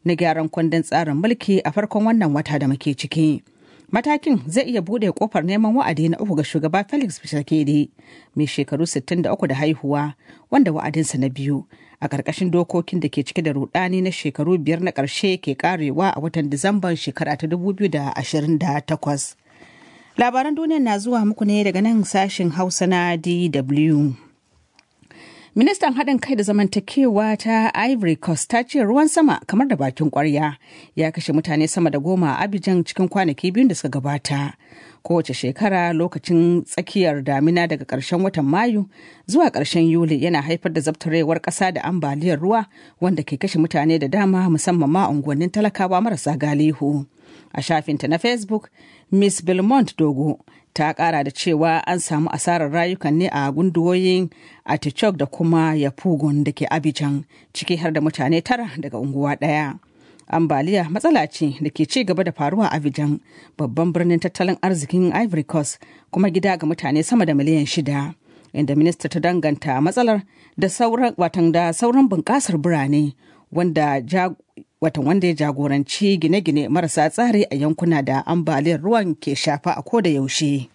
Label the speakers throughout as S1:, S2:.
S1: na gyaran kundin tsarin mulki a farkon wannan wata da muke ciki. Matakin zai iya buɗe kofar neman wa'adi na uku ga shugaba Felix Tshisekedi mai shekaru 63 da haihuwa wanda wa'adinsa na biyu a ƙarƙashin dokokin da ke cike da rudani na shekaru biyar na ƙarshe ke karewa a watan Disamban shekara ta 2028. Labaran duniya na zuwa muku ne daga nan sashin Hausa na DW. Ministan haɗin kai da zamantakewa ta Ivory Coast ta ce ruwan sama kamar da bakin ƙwarya ya kashe mutane sama da goma a Abidjan cikin kwanaki biyun da suka gabata. Kowace shekara lokacin tsakiyar damina daga ƙarshen watan Mayu zuwa ƙarshen Yuli yana haifar da zabtarewar ƙasa da ambaliyar ruwa wanda ke kashe mutane da dama musamman ma unguwannin talakawa marasa galihu. A shafinta na Facebook, Miss Belmont Dogo ta kara da cewa an samu asarar rayukan ne a gunduwoyin Atichok da kuma Yapugun da ke Abidjan ciki har da mutane tara daga unguwa ɗaya. Ambaliya matsala ce da ke ci gaba da faruwa a Abidjan babban birnin tattalin arzikin Ivory Coast kuma gida ga mutane sama da miliyan shida. Inda minista ta danganta matsalar da sauran watan da sauran bunƙasar birane wanda watan wanda ya jagoranci gine-gine marasa tsari a yankuna da ambaliyar ruwan ke shafa a koda yaushe.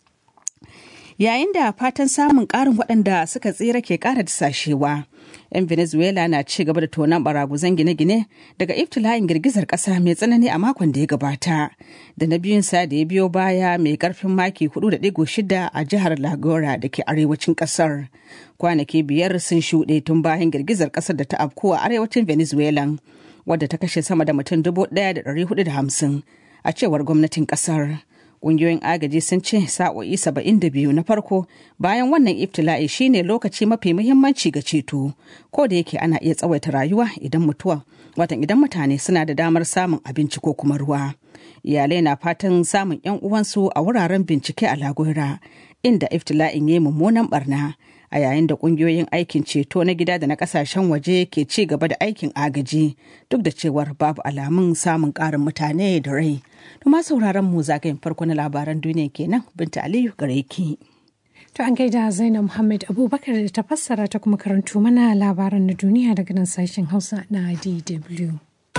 S1: Yayin da fatan samun ƙarin waɗanda suka tsira ke ƙara dasashewa, 'yan Venezuela na ci gaba da tonon baraguzan gine-gine daga iftila'in girgizar ƙasa mai tsanani a makon da ya gabata, da na biyun sa da ya biyo baya mai ƙarfin maki 4.6 a jihar Lagora da ke arewacin ƙasar. Kwanaki biyar sun shuɗe tun bayan girgizar ƙasar da ta afko a arewacin Venezuela. wadda ta kashe sama da mutum dubu ɗaya da ɗari hudu da hamsin a cewar gwamnatin ƙasar. Ƙungiyoyin agaji sun ce sa'o'i saba'in da biyu na farko bayan wannan iftila'i shine lokaci mafi muhimmanci ga ceto ko da yake ana iya tsawaita rayuwa idan mutuwa watan idan mutane suna da damar samun abinci ko kuma ruwa. Iyalai na fatan samun 'yan uwansu a wuraren bincike a Lagora inda iftila'in ya yi mummunan barna a yayin da kungiyoyin aikin ceto na gida da na kasashen waje ke ci gaba da aikin agaji duk da cewar babu alamun samun karin mutane da rai. Duma sauraron mu zagayen farko na labaran duniya kenan Binta Aliyu gare ki.
S2: To an gaida Zainab Muhammad Abubakar da ta fassara ta kuma karanto mana labaran na duniya daga nan sashen Hausa na DW.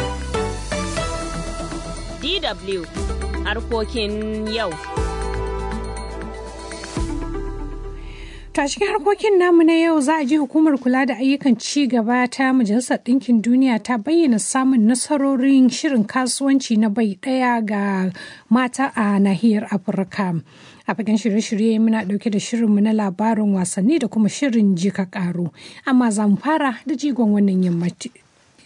S3: DW harkokin yau.
S2: Ta cikin harkokin namu na yau za a ji hukumar kula da ayyukan ci gaba ta Majalisar Ɗinkin Duniya ta bayyana samun nasarorin shirin kasuwanci na bai ɗaya ga mata a nahiyar Afirka. A fagen shirye-shirye muna ɗauke da shirinmu na labarin wasanni da kuma shirin jika ƙaro. Amma za mu fara da jigon wannan yammaci.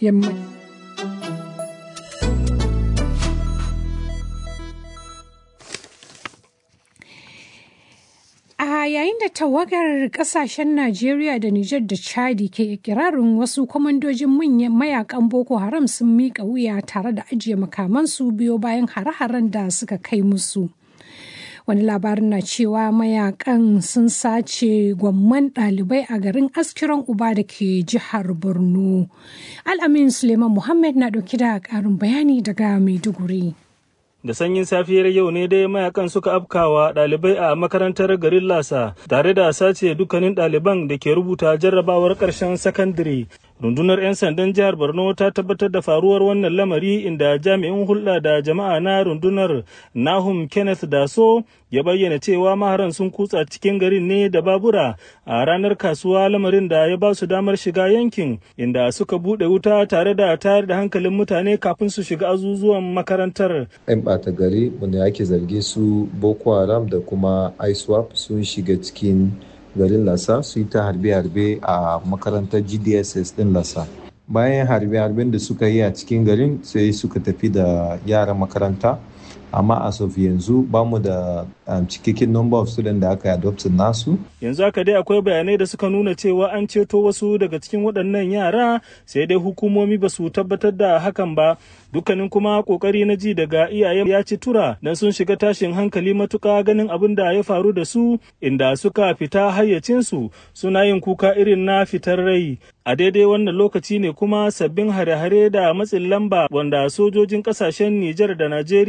S2: A yayin da tawagar kasashen Najeriya da Nijar da Chadi ke ikirarin wasu kwamandojin manyan mayakan Boko Haram sun miƙa wuya tare da ajiye makamansu biyo bayan hare-haren da suka kai musu. Wani labarin na cewa mayakan sun sace gwamman ɗalibai a garin askiran uba da ke jihar Borno. Al'amin Suleiman Muhammad na ɗauki da ƙarin bayani daga Maiduguri.
S4: da sanyin safiyar yau ne dai mayakan suka afkawa ɗalibai a makarantar garin lasa tare da sace dukkanin ɗaliban da ke rubuta jarrabawar ƙarshen sakandare rundunar 'yan sandan jihar borno ta tabbatar da faruwar wannan lamari inda jami'in hulɗa da jama'a na rundunar nahum kenneth daso ya bayyana cewa maharan sun kutsa cikin garin ne da babura a ranar kasuwa lamarin da ya ba su damar shiga yankin inda suka buɗe wuta tare da tayar da hankalin mutane kafin su shiga azuzuwan makarantar
S5: 'yan ɓata gari wanda ake zarge su boko haram da kuma iswap sun shiga cikin garin lasa su yi ta harbe-harbe a makarantar gdss din lasa bayan harbe-harben da suka yi a cikin garin sai suka tafi da yaran makaranta amma a of yanzu ba mu da cikakken number of students da aka yi adoptin nasu
S4: yanzu haka dai akwai bayanai da suka nuna cewa an ceto wasu daga cikin waɗannan yara sai dai hukumomi ba su tabbatar da hakan ba dukkanin kuma kokari na ji daga iyaye ya ci tura dan sun shiga tashin hankali matuka ganin abin da ya faru da su inda suka fita hayyacinsu suna yin kuka irin na fitar rai a daidai wannan lokaci ne kuma sabbin hare-hare da matsin lamba wanda sojojin kasashen Nijar da Najeriya da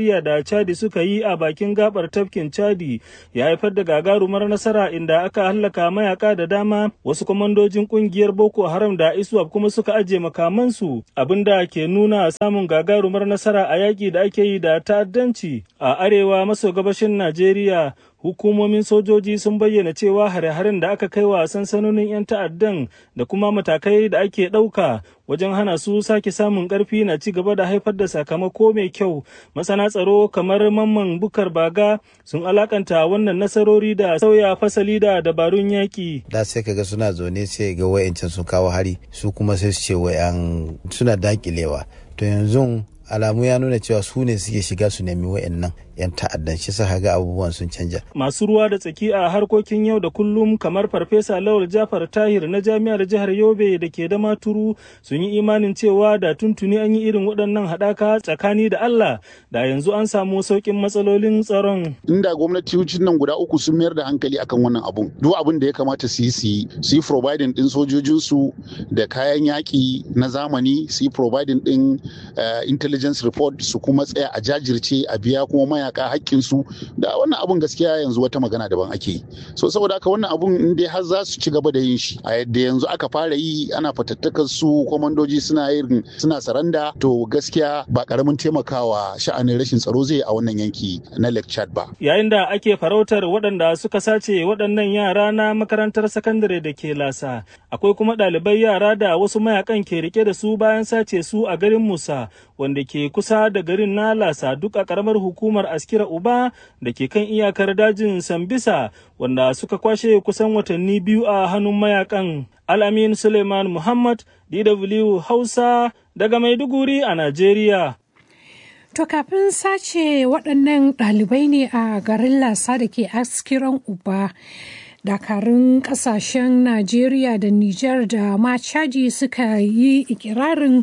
S4: chadi suka yi a bakin gabar tafkin chadi ya haifar da gagarumar nasara inda aka hallaka mayaka da dama wasu kwamandojin kungiyar boko haram da iswap kuma suka ajiye makamansu abinda ke nuna samun gagarumar nasara a yaƙi da ake yi da ta'addanci a arewa maso gabashin najeriya hukumomin sojoji sun bayyana cewa hare-haren da aka kai wa sansanonin 'yan ta'addan da kuma matakai da ake ɗauka wajen hana su sake samun ƙarfi na ci gaba da haifar da sakamako mai kyau masana tsaro kamar mamman bukar baga sun alakanta wannan nasarori da sauya fasali da dabarun yaƙi
S6: da sai kaga suna zaune sai ga wayancin sun kawo hari su kuma sai su ce wayan suna dakilewa to yanzu alamu ya nuna cewa su ne suke shiga su nemi wa'annan 'yan ta'addan shi sa ga abubuwan sun canja.
S4: Masu ruwa da tsaki a harkokin yau da kullum kamar Farfesa Lawal Jafar Tahir na Jami'ar Jihar Yobe da ke da maturu sun yi imanin cewa da tuntuni an yi irin waɗannan haɗaka tsakani da Allah da yanzu an samu sauƙin matsalolin tsaron.
S7: Inda gwamnatocin nan guda uku sun mayar da hankali akan wannan abun. Duk abin da ya kamata su yi su yi su yi providing ɗin sojojinsu da kayan yaƙi na zamani su yi providing ɗin intelligence report su kuma tsaya a jajirce a biya kuma maya mayaka hakkinsu da wannan abun gaskiya yanzu wata magana daban ake yi so saboda haka wannan abun in dai har za su ci gaba da yin shi a yadda yanzu aka fara yi ana fatattakar su kwamandoji suna yin suna saranda to gaskiya ba karamin taimakawa sha'anin rashin tsaro zai a wannan yanki na Lake Chad ba
S4: yayin da ake farautar waɗanda suka sace waɗannan yara na makarantar sakandare da ke lasa akwai kuma ɗalibai yara da wasu mayakan ke rike da su bayan sace su a garin Musa wanda ke kusa da garin na lasa duk a karamar hukumar askira uba da ke kan iyakar dajin sambisa wanda suka kwashe kusan watanni biyu a hannun mayakan alamin suleiman muhammad dw hausa daga maiduguri a najeriya
S2: To kafin sace waɗannan ɗalibai ne a garin lasa da ke askiran uba dakarun kasashen najeriya da niger da ma chadi suka yi ikirarin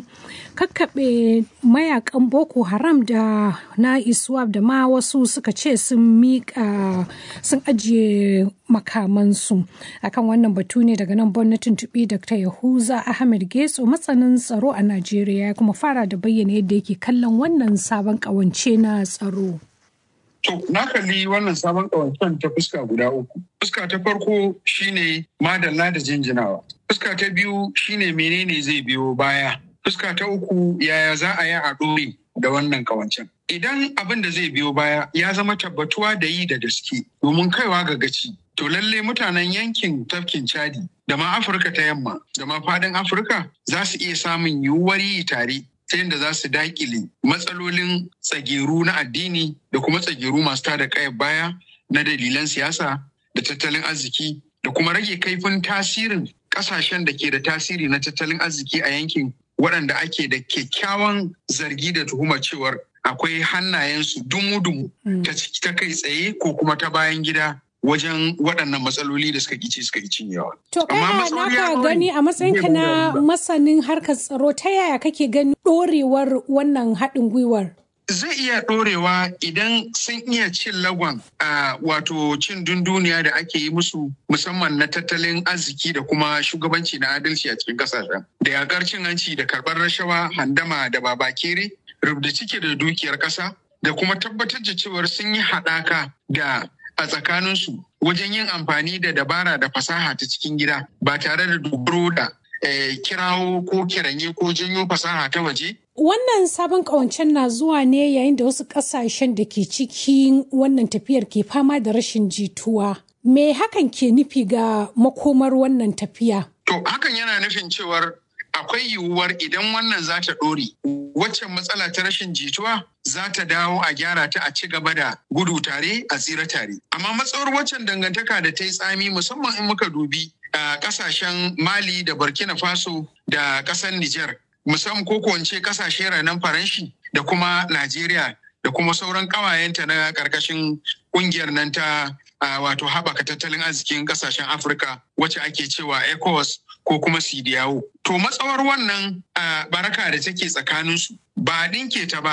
S2: kakkaɓe mayakan boko haram da na iswap da ma wasu suka ce sun miƙa sun ajiye makamansu akan wannan batu ne daga nan gwamnatin tuɓi dr yahuza ahmed getso matsanin tsaro a najeriya kuma fara da bayyana yadda yake kallon wannan sabon ƙawance na tsaro
S8: To, na kalli wannan sabon ƙawancen ta fuska guda uku. Fuska ta farko shine madalla da jinjinawa. Fuska ta biyu shine menene zai biyo baya. Fuska ta uku yaya za a yi a ɗore da wannan ƙawancen. Idan abin da zai biyo baya ya zama tabbatuwa da yi da gaske domin kaiwa ga gaci. To lalle mutanen yankin tafkin Chadi da ma Afirka ta yamma da ma faɗin Afirka za su iya samun yiwuwar yi tare ta yadda za su dakile matsalolin tsageru na addini da kuma tsageru masu tada kayan baya na dalilan siyasa da tattalin arziki da kuma rage kaifin tasirin kasashen da ke da tasiri na tattalin arziki a yankin waɗanda ake da kyakkyawan zargi da tuhumar cewar akwai hannayensu dumu-dumu ta kai tsaye ko kuma ta bayan gida wajen waɗannan matsaloli da suka kici suka yi cinyewa.
S2: To kaya naka gani a matsayinka na masanin harkar tsaro ta yaya kake gani ɗorewar wannan haɗin gwiwar?
S8: Zai iya ɗorewa idan sun iya cin lagon a wato cin dunduniya da ake yi musu musamman na tattalin arziki da kuma shugabanci na adalci a cikin ƙasashen. Da yakar cin hanci da karɓar rashawa handama da babakere rubda cike da dukiyar ƙasa da kuma tabbatar da cewar sun yi haɗaka da a tsakaninsu wajen yin amfani da dabara da fasaha ta cikin gida ba tare da dogaro da kirawo ko kiranye ko janyo fasaha ta waje.
S2: Wannan sabon ƙawancen na zuwa ne yayin da wasu ƙasashen da ke cikin wannan tafiyar ke fama da rashin jituwa. Me hakan ke nufi ga makomar wannan tafiya?
S8: To hakan yana nufin cewar akwai yiwuwar idan wannan za ta ɗore waccan matsala ta rashin jituwa za ta dawo a gyara ta a ci gaba da gudu tare a tsira tare amma matsawar waccan dangantaka da ta yi tsami musamman in muka dubi a kasashen mali da burkina faso da ƙasar niger musamman ko wance kasashe ranar faranshi da kuma najeriya da kuma sauran ƙawayenta na ƙarƙashin ƙungiyar nan ta wato haɓaka tattalin arzikin ƙasashen afirka wacce ake cewa ecowas ko kuma sidiyawo. To matsawar wannan baraka da take tsakaninsu ba a ɗinke ta ba,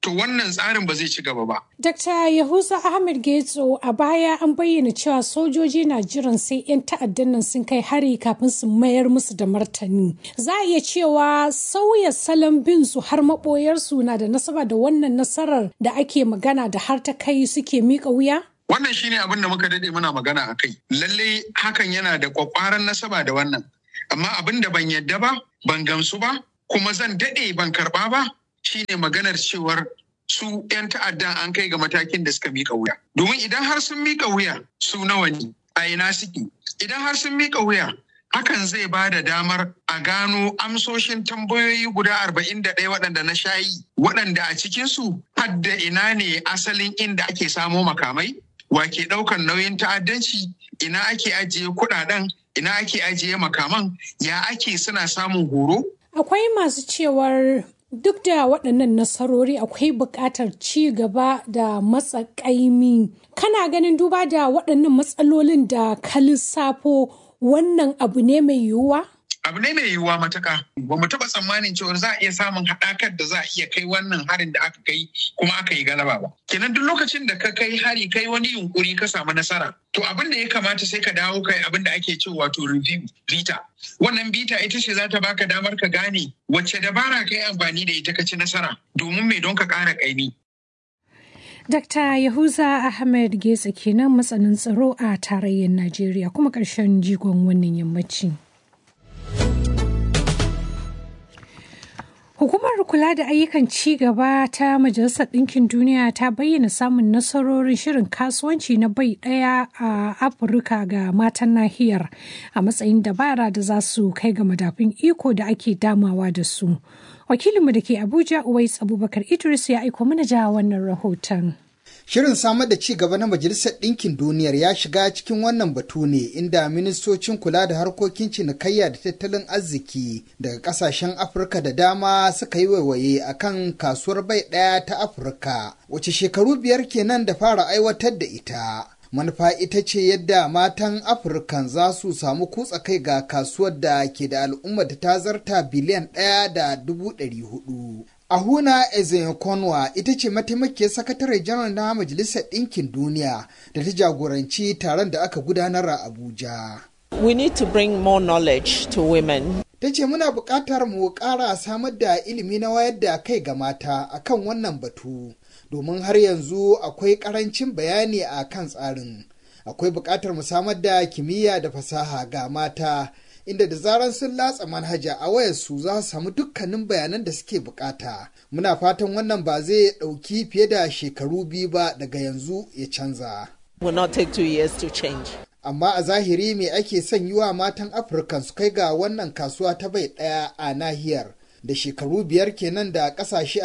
S8: to wannan tsarin ba zai ci gaba ba.
S2: Dr. Yahuza Ahmed Getso a baya an bayyana cewa sojoji na jiran sai 'yan ta'addan nan sun kai hari kafin su mayar musu da martani. Za a iya cewa sauya salon bin su har maɓoyarsu na da nasaba da wannan nasarar da ake magana da har ta kai suke miƙa wuya?
S8: Wannan shine abin da muka dade muna magana a kai. Lallai hakan yana da kwakwaran nasaba da wannan. Amma abin da ban yadda ba, ban gamsu ba, kuma zan dade ban karba ba, shine maganar cewar su 'yan ta'addan an kai ga matakin da suka mika wuya. Domin idan har sun mika wuya su nawa ne a ina suke. Idan har sun mika wuya hakan zai ba da damar a gano amsoshin tambayoyi guda arba'in da ɗaya waɗanda na shayi waɗanda a cikinsu hadda ina ne asalin inda ake samo makamai wa ke ɗaukar nauyin ta'addanci ina ake ajiye kuɗaɗen ina ake ajiye makaman ya ake suna samun horo
S2: Akwai masu cewar duk da waɗannan nasarori akwai buƙatar ci gaba da matsa ƙaimi. Kana ganin duba da waɗannan matsalolin da ka lissafo wannan abu ne mai yiwuwa?
S8: abu ne mai yiwuwa matuka ba mu taɓa tsammanin cewa za a iya samun haɗakar da za a iya kai wannan harin da aka kai kuma aka yi galaba ba kenan duk lokacin da ka kai hari kai wani yunkuri ka samu nasara to abin da ya kamata sai ka dawo kai abin da ake cewa wato review bita wannan bita ita ce za ta baka damar ka gane wacce dabara ka yi amfani da ita ka ci nasara domin mai don ka ƙara ƙaimi
S2: Dr. Yahuza Ahmed Getsa kenan matsanin tsaro a tarayyar Najeriya kuma ƙarshen jigon wannan yammaci. Hukumar kula da ayyukan ci gaba ta Majalisar Ɗinkin Duniya ta bayyana samun nasarorin shirin kasuwanci na bai ɗaya a Afirka ga matan nahiyar a matsayin dabara da za su kai ga madafin iko da ake damawa da su. Wakilinmu da ke Abuja Uwais Abubakar Idris ya aiko mana ja wannan rahoton.
S9: Shirin samar da ci gaba na Majalisar Ɗinkin Duniyar ya shiga cikin wannan batu ne inda ministocin kula da harkokin cinikayya da tattalin arziki daga ƙasashen Afirka da dama suka yi waiwaye a kan kasuwar bai ɗaya ta Afirka, wace shekaru biyar kenan da fara aiwatar da ita. Manufa ita ce yadda matan Afirkan za su samu kutsa kai ga kasuwar da ke da al'ummar da ta zarta biliyan ɗaya da dubu ɗari hudu. Ahuna Ezekonwa ita ce mataimakiyar sakatare janar na Majalisar Ɗinkin Duniya da ta jagoranci taron da aka gudanar a Abuja.
S10: We need to bring more knowledge to women.
S9: Ta ce muna buƙatar mu ƙara samar da ilimi na wayar da kai ga mata akan wannan batu, domin har yanzu akwai ƙarancin bayani a kan tsarin. Akwai buƙatar mu samar da kimiyya da fasaha ga mata. inda da zaran sun latsa manhaja a wayarsu za su samu dukkanin bayanan da suke bukata. Muna fatan wannan ba zai ɗauki fiye da shekaru biyu ba daga yanzu ya canza.
S10: Will not take two years to change.
S9: Amma a zahiri me ake son yi wa matan Afirka su kai ga wannan kasuwa ta bai ɗaya a nahiyar. Da shekaru biyar kenan da ƙasashe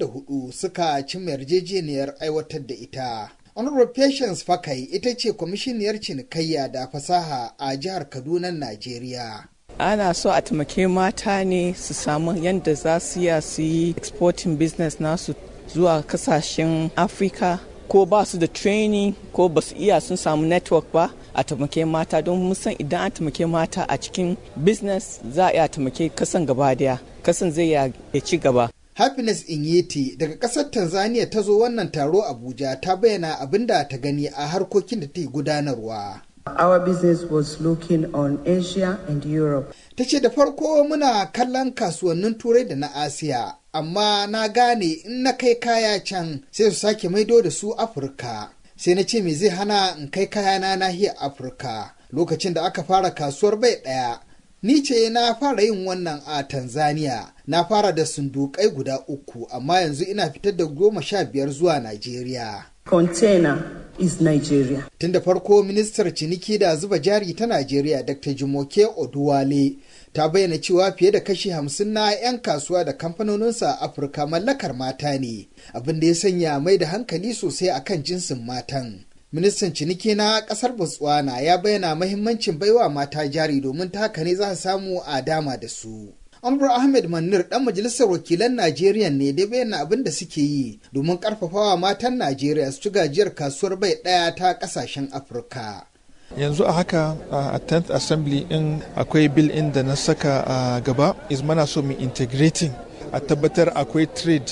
S9: 44 suka cimma yarjejeniyar aiwatar da ita. Honorable Patience Fakai ita ce kwamishiniyar cinikayya da fasaha a jihar Kaduna, Najeriya.
S10: Ana so a taimake mata ne su samu yadda za su iya su yi exporting business nasu zuwa kasashen Afrika ko ba su da training ko ba su iya sun samu network ba a taimake mata don musan idan an taimake mata a cikin business za a iya taimake kasan gaba daya kasan zai ya ci gaba.
S9: Happiness Inyeti daga ƙasar Tanzania ta zo wannan taro Abuja ta bayyana abin da ta gani a harkokin da ta yi gudanarwa.
S11: Our business was looking on Asia and Europe.
S9: Ta ce da farko muna kallon kasuwannin Turai da na Asiya, amma na gane in na kai kaya can sai su sake maido da su Afirka. Sai na ce me zai hana in kai kaya na nahiyar Afirka lokacin da aka fara kasuwar bai ɗaya. Ni ce na fara yin wannan a Tanzania, na fara da sundukai guda uku, amma yanzu ina fitar da goma sha biyar zuwa Najeriya.
S11: Container is Nigeria.
S9: Tun da farko ministar ciniki da zuba jari ta Najeriya Dr. Jumoke Oduwale ta bayyana cewa fiye da kashi hamsin na 'yan kasuwa da kamfanoninsa a Afirka mallakar mata ne, abin da ya sanya mai da hankali sosai akan jinsin matan. ministan ciniki na kasar botswana ya bayyana mahimmancin baiwa mata jari domin ta haka ne za su samu a dama da su Anwar Ahmed Manir dan majalisar wakilan Najeriya ne da bayyana abin da suke yi domin karfafawa matan Najeriya su ci gajiyar kasuwar bai daya ta kasashen Afirka.
S12: yanzu a haka a 10th assembly in akwai bill in da na saka a gaba is mana so mu integrating a tabbatar akwai trade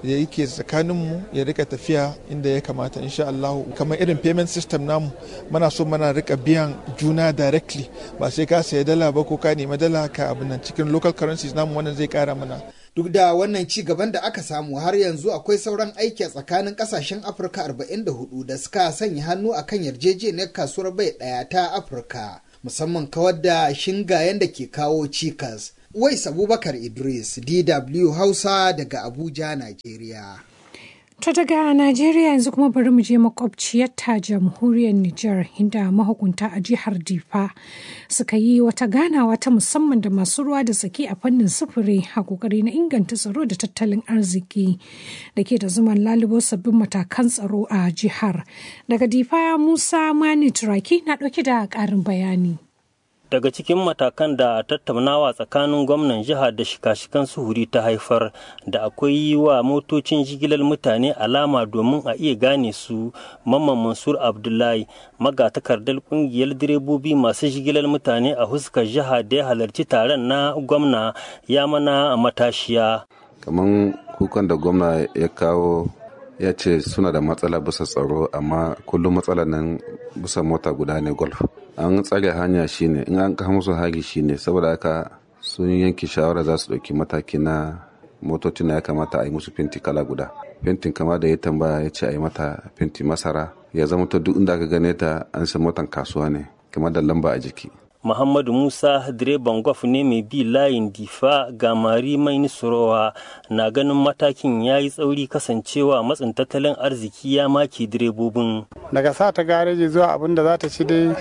S12: da yake tsakaninmu ya rika tafiya inda ya kamata insha Allah kamar irin payment system namu muna so muna rika biyan juna directly ba sai ka saya dala ba ko ka nemi dala ka abin nan cikin local currencies namu wannan zai kara mana
S9: duk da wannan ci gaban da aka samu har yanzu akwai sauran aiki a tsakanin kasashen afirka 44 da suka sanya hannu akan yarjejeniyar kasuwar bai daya ta afirka musamman kawar da shingayen da ke kawo cikas wais abubakar idris dw hausa daga abuja nigeria
S2: To daga Najeriya yanzu kuma bari mu je makwabciyar ta jamhuriyar Nijar inda mahukunta a jihar Difa suka yi wata ganawa ta musamman da masu ruwa da tsaki a fannin sufuri a kokari na inganta tsaro da tattalin arziki da ke da zuman lalubo sabbin matakan tsaro a jihar. Daga Difa Musa Mani Turaki na ɗauke da ƙarin bayani.
S13: daga cikin matakan da tattaunawa tsakanin gwamnan jiha da shika-shikan suhuri ta haifar da akwai yi wa motocin jigilar mutane alama domin a iya gane su mamman mansur abdullahi magatakardar kungiyar direbobi masu jigilar mutane a huskar jiha da ya halarci taron na gwamna ya mana matashiya
S14: kamar kukan da gwamna ya kawo ya ce suna da matsala bisa tsaro amma kullum matsalar nan bisa mota guda ne golf an tsare hanya shine in an kawo musu hari shine saboda haka sun yanke shawara za su ɗauki mataki na motocin ya kamata a yi musu fenti kala guda fentin kama da ya tambaya ya ce a yi mata fenti masara ya zama ta duk inda aka gane ta an san motan kasuwa ne kamar da lamba a jiki
S13: Muhammadu Musa direban gwaf ne mai bi layin difa ga mari mai nisorowa na ganin matakin ya yi tsauri kasancewa matsin tattalin arziki ya maki direbobin.
S15: Daga sa ta gareji zuwa abin da za ta ci dai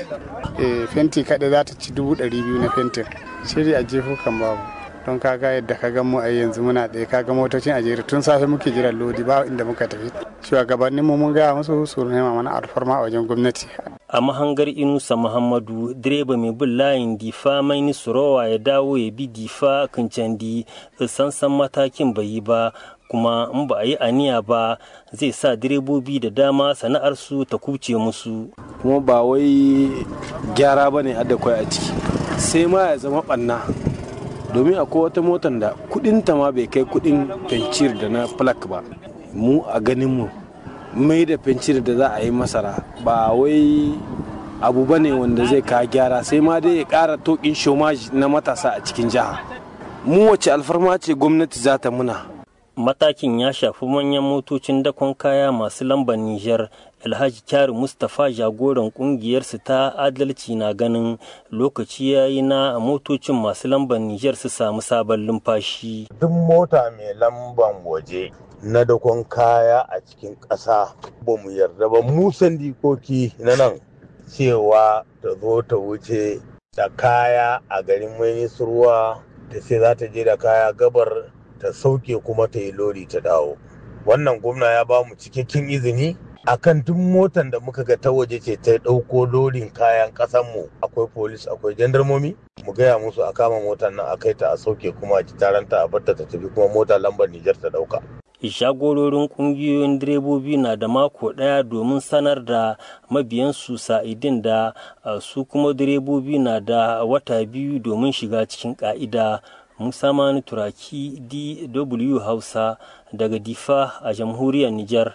S15: fenti kaɗai za ta ci dubu ɗari biyu na fentin. Shiri a jefu kan babu. Don kaga yadda ka gan mu a yanzu muna ɗaya kaga motocin a jere tun safe muke jiran lodi ba inda muka tafi. Shugabannin mu mun gaya musu su nema mana alfarma a wajen gwamnati.
S13: a mahangar inusa muhammadu direba mai bin layin difa mai nisurowa ya dawo ya bi difa kincandi sansan matakin bai yi ba kuma in ba a yi aniya ba zai sa direbobi da dama sana'arsu ta kuce musu
S16: kuma ba wai gyara ba ne kwai a ciki sai ma ya zama ɓanna domin akwai wata motar da kudinta ma bai kai kudin fencir da na flak ba mu a ganin mu mai da fencir da za a yi masara ba wai abu ba ne wanda zai ka gyara sai ma dai ya ƙara tokin shomaji na matasa a cikin jiha mu wace alfarma ce gwamnati za ta muna
S13: matakin ya shafi manyan motocin dakon kaya masu lambar Nijar Alhaji Kyari Mustapha jagoran kungiyarsu ta adalci na ganin lokaci ya yi na motocin masu lambar Nijar su samu sabon lumfashi.
S17: Duk mota mai lamban waje na dakon kaya a cikin ƙasa ba mu yarda ba mu sandikoki na nan cewa ta zo ta wuce da kaya a garin mai ruwa ta sai za ta je da kaya gabar ta sauke kuma ta yi lori ta dawo wannan gwamna ya ba mu cikakken izini akan duk motan da muka ga ta waje ce ta ɗauko lorin kayan mu akwai polis akwai jandarmomi mu gaya musu a kama motar nan a kai ta a sauke kuma a ci taranta a barta ta tafi kuma mota lambar Nijar ta ɗauka.
S13: shagororin kungiyoyin direbobi na da mako ɗaya domin sanar da mabiyansu sa'idin da su kuma direbobi na da wata biyu domin shiga cikin ƙa'ida musa mani turaki dw hausa daga difa a jamhuriyar nijar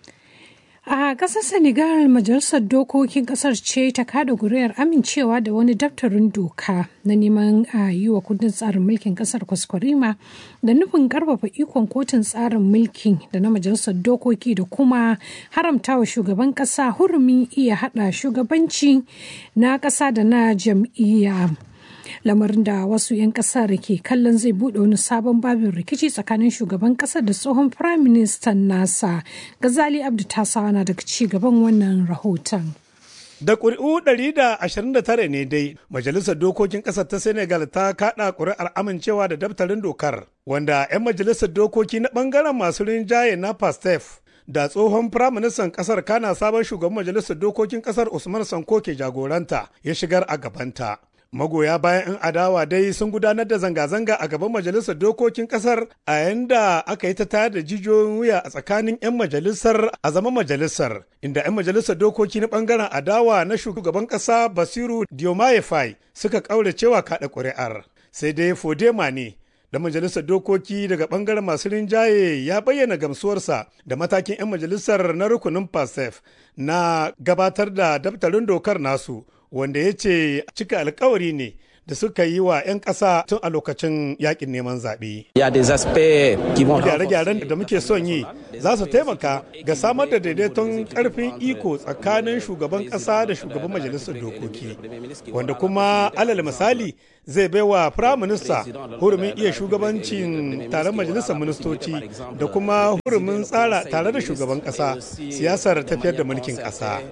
S2: A ƙasar Senegal majalisar dokokin ƙasar ce ta kada guriyar amincewa da wani daftarin doka na neman a yi wa kundin tsarin mulkin ƙasar kwaskwarima da nufin ƙarfafa ikon kotun tsarin mulkin da na majalisar dokoki da kuma haramta wa shugaban ƙasa hurumin iya haɗa shugabanci na ƙasa da na jam'iyya. lamarin da wasu 'yan kasar ke kallon zai bude wani sabon babin rikici tsakanin shugaban kasar da tsohon firayim ministan nasa gazali abdu tasawa na daga ci gaban wannan rahoton
S18: Da ƙuri'u 129 ne dai, Majalisar Dokokin ƙasar ta Senegal ta kaɗa ƙuri'ar amincewa da daftarin dokar, wanda 'yan Majalisar Dokoki na ɓangaren masu rinjaye na PASTEF da tsohon firaministan ƙasar kana sabon shugaban Majalisar Dokokin ƙasar Usman Sanko ke jagoranta ya shigar a gabanta. magoya bayan 'yan adawa dai sun gudanar da zanga-zanga a gaban majalisar dokokin kasar a yanda aka yi ta tayar da jijiyoyin wuya a tsakanin 'yan majalisar a zaman majalisar inda 'yan majalisar dokoki na bangaren adawa na shugaban kasa basiru diomaye fai suka kaure cewa kaɗa ƙuri'ar sai dai fodema ne da majalisar dokoki daga bangaren masu rinjaye ya bayyana gamsuwarsa da matakin 'yan majalisar na rukunin pasef na gabatar da daftarin dokar nasu wanda ya ce cika alkawari ne da suka yi wa 'yan ƙasa tun a lokacin yakin neman zaɓe. Gyare-gyaren da muke son yi za su taimaka ga samar da daidaiton ƙarfin iko tsakanin shugaban ƙasa da shugaban majalisar dokoki, wanda kuma alal misali zai baiwa firaminista hurumin iya shugabancin taron majalisar ministoci da kuma hurumin tsara tare da shugaban ƙasa siyasar tafiyar da mulkin ƙasa.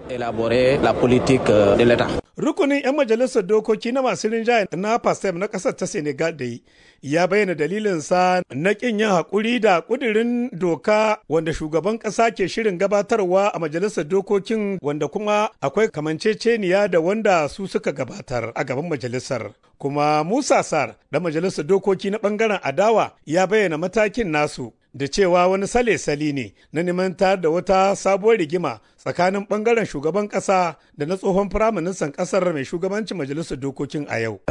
S18: Rukunin 'yan majalisar dokoki na masu rinjaye na PASTEF na ƙasar ta Senegal da ya bayyana dalilinsa na ƙin yin haƙuri da ƙudirin doka wanda shugaban ƙasa ke shirin gabatarwa a majalisar dokokin wanda kuma akwai kamanceceniya da wanda su suka gabatar a gaban majalisar. Kuma Musa Sar da majalisar dokoki na ɓangaren adawa ya bayyana matakin nasu da cewa wani sale-sali ne na neman da wata sabuwar rigima tsakanin bangaren shugaban kasa da na tsohon firaministan kasar mai shugabancin majalisar dokokin a yau.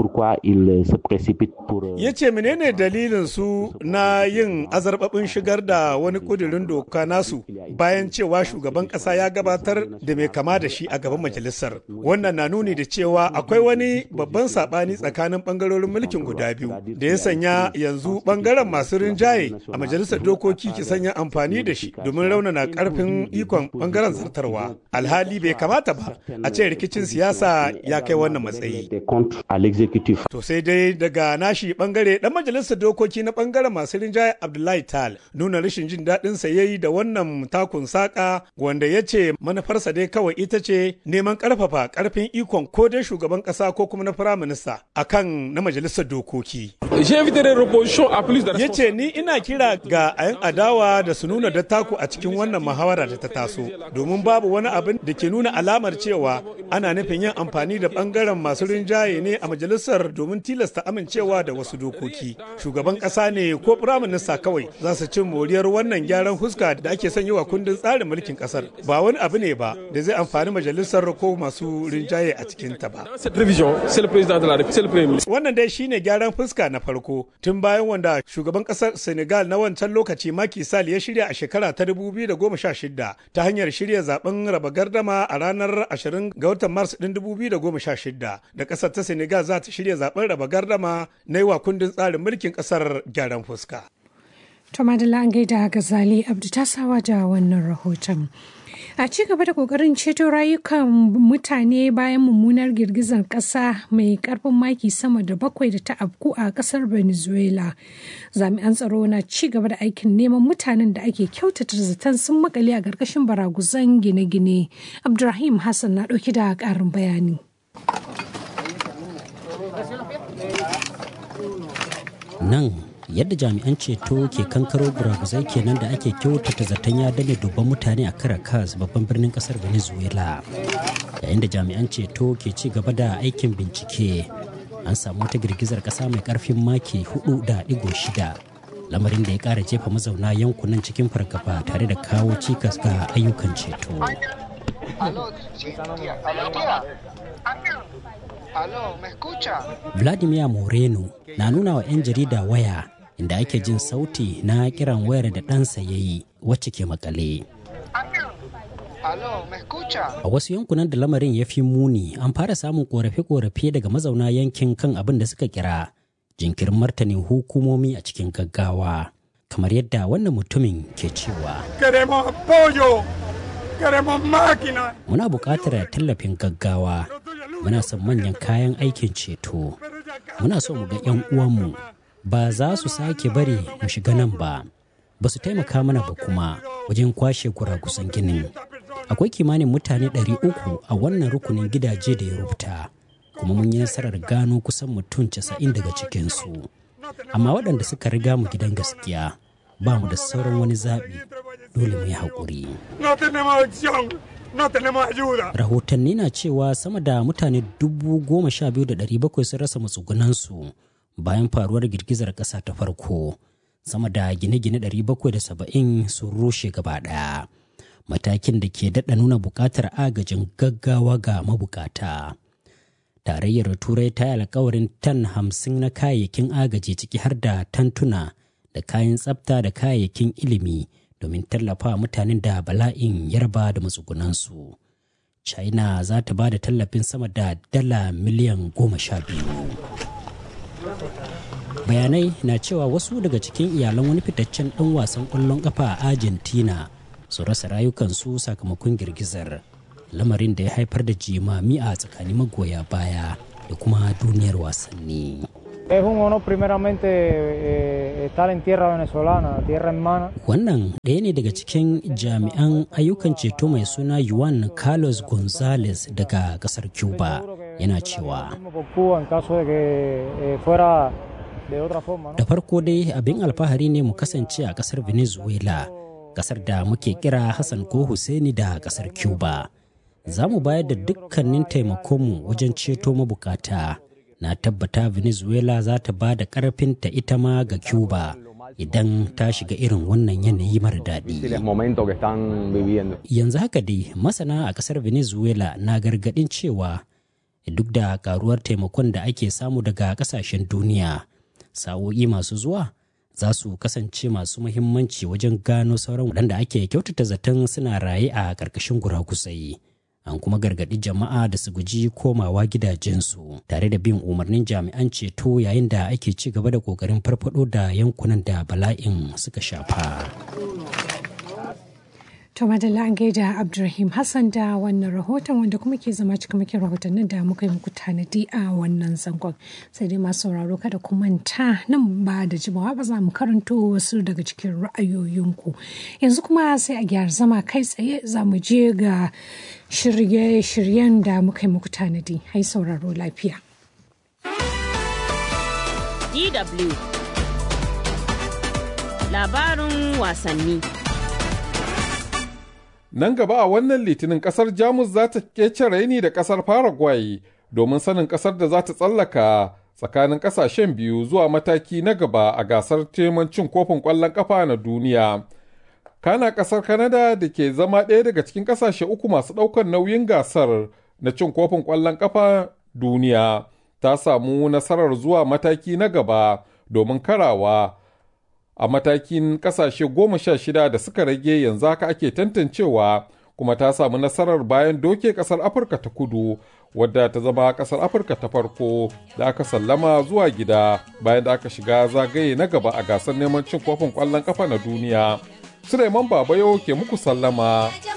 S18: Ya ce menene dalilin su na yin azarbabin shigar da wani kudirin doka nasu bayan cewa shugaban kasa ya gabatar da mai kama da shi a gaban majalisar. Wannan na nuni da cewa akwai wani babban sabani tsakanin bangarorin mulkin guda biyu da ya sanya yanzu bangaren masu rinjaye a majalisar dokoki ki sanya amfani da shi domin raunana karfin ikon bangaren zartarwa alhali bai kamata ba a ce rikicin siyasa ya kai wannan matsayi to sai dai daga nashi bangare dan majalisar dokoki na bangaren masu rinjaye abdullahi tal nuna rashin jin daɗin sa yayi da wannan takun saka wanda ya ce manufarsa dai kawai ita ce neman karfafa karfin ikon ko dai shugaban kasa ko kuma na firaminista akan na majalisar dokoki ya ce ni ina kira ga 'yan adawa da su nuna dattaku a cikin wannan muhawara da ta taso domin babu wani abin da ke nuna alamar cewa ana nufin yin amfani da bangaren masu rinjaye ne a majalisar domin tilasta amincewa da wasu dokoki shugaban kasa ne ko firaminista kawai za su cin moriyar wannan gyaran huska da ake son yi wa kundin tsarin mulkin kasar ba wani abu ne ba da zai amfani majalisar ko masu rinjaye a cikin ta ba wannan dai shine gyaran fuska na farko tun bayan wanda shugaban kasar senegal na wancan lokaci Macky Sall ya shirya a shekara ta 2016 ta hanyar shirya zaben raba gardama a ranar 20 ga watan Mars din 2016 da kasar ta Senegal za ta shirya zaben raba gardama na yi wa kundin tsarin mulkin kasar gyaran fuska.
S2: To Madalla an gaida Gazali Abdu ta sawa da wannan rahoton. A ci gaba da kokarin ceto rayukan mutane bayan mummunar girgizar ƙasa mai ƙarfin maki sama da bakwai da ta afku a ƙasar Venezuela. Jami'an tsaro na ci gaba da aikin neman mutanen da ake kyautata zaton sun makale a ƙarƙashin baraguzan gine-gine. Abdulrahim Hassan na ɗauki da ƙarin bayani.
S19: Nan yadda jami'an ceto ke kankaro buraguzai kenan da ake kyautata zaton ya dame dubban mutane a caracas babban birnin kasar venezuela yayin da jami'an ceto ke ci gaba da aikin bincike an samu wata girgizar kasa mai karfin maki 4.6 lamarin da ya kara jefa mazauna yankunan cikin fargaba tare da kawo cikas ga ayyukan ceto vladimir moreno na nuna wa 'yan jarida waya inda ake jin sauti na kiran wayar da ɗansa ya yi wacce ke makale. A wasu yankunan da lamarin ya fi muni an fara samun korafe-korafe daga mazauna yankin kan abin da suka kira jinkirin martanin hukumomi a cikin gaggawa. Kamar yadda wannan mutumin ke cewa. Muna buƙatar tallafin gaggawa. Muna son manyan kayan aikin ceto. Muna so mu ga 'yan uwanmu ba za su sake bari mu shiga nan ba ba su taimaka mana ba kuma wajen kwashe kurakusan ginin akwai kimanin mutane 300 a wannan rukunin gidaje da ya rubuta kuma mun yi nasarar gano kusan mutum 90 daga cikinsu amma waɗanda suka riga mu gidan gaskiya ba mu da sauran wani zaɓi dole mu yi haƙuri rahotanni na cewa sama da mutane dubu goma sha biyu da ɗari bakwai sun rasa matsugunansu bayan faruwar girgizar ƙasa ta farko sama da gine-gine 770 sun rushe gaba ɗaya matakin da ke daɗa nuna buƙatar agajin gaggawa ga mabukata tarayyar turai ta yi alkawarin tan hamsin na kayayyakin agaji ciki har da tantuna da kayan tsafta da kayayyakin ilimi domin tallafa mutanen da bala'in yarba da matsugunansu china za ta ba da tallafin sama da dala miliyan goma sha biyu bayanai na cewa wasu daga cikin iyalan wani fitaccen ɗan wasan ƙwallon ƙafa a argentina su rasa rayukansu sakamakon girgizar lamarin da ya haifar da jimami a tsakanin magoya baya da kuma duniyar wasanni
S20: Es un honor primeramente eh, estar en tierra venezolana, tierra hermana.
S19: Wannan ɗaya ne daga cikin jami'an ayyukan ceto mai suna Juan Carlos Gonzalez daga ƙasar Cuba yana cewa. Da farko dai abin alfahari ne mu kasance a ƙasar Venezuela, ƙasar da muke kira Hassan ko Hussaini da ƙasar Cuba. Za mu bayar da dukkanin taimakonmu wajen ceto mabukata. na tabbata venezuela za ta ba da karfinta ita ma ga cuba idan ta shiga irin wannan yanayi mara daɗi yanzu haka dai masana a ƙasar venezuela na gargaɗin cewa duk da karuwar taimakon da ake samu daga ƙasashen duniya sa'o'i masu zuwa za su kasance masu muhimmanci wajen gano sauran waɗanda ake kyautata zaton suna raye a ƙarƙashin guraguzai. an kuma gargaɗi jama'a da su guji komawa gidajensu tare da bin umarnin jami'an ceto yayin da ake ci gaba da ƙoƙarin farfado da yankunan da bala'in suka shafa.
S2: To madalla an gaida Abdulrahim Hassan da wannan rahoton wanda kuma ke zama cikamakin rahotannin da muka yi muku tanadi a wannan zangon. Sai dai masu sauraro kada ku manta nan ba da jimawa ba za mu karanto wasu daga cikin ra'ayoyinku. Yanzu kuma sai a gyara zama kai tsaye za mu je ga shirye-shiryen da muka yi muku tanadi. Hai sauraro lafiya.
S3: DW Labarin wasanni.
S21: Nan gaba a wannan litinin kasar Jamus za ta kece raini da kasar Paraguay domin sanin kasar da za ta tsallaka tsakanin kasashen biyu zuwa mataki na gaba a gasar teman cin kofin ƙwallon ƙafa na duniya. Kana kasar Canada da ke zama ɗaya daga cikin kasashe uku masu ɗaukar nauyin gasar na cin kofin ƙwallon ƙafa duniya ta samu nasarar zuwa mataki na gaba domin karawa a matakin kasashe goma sha shida da suka rage yanzu haka ake tantancewa kuma ta samu nasarar bayan doke kasar afirka ta kudu wadda ta zama kasar afirka ta farko da aka sallama zuwa gida bayan da aka shiga zagaye na gaba a gasar neman cin kofin kwallon kafa na duniya suleiman babayo ke muku sallama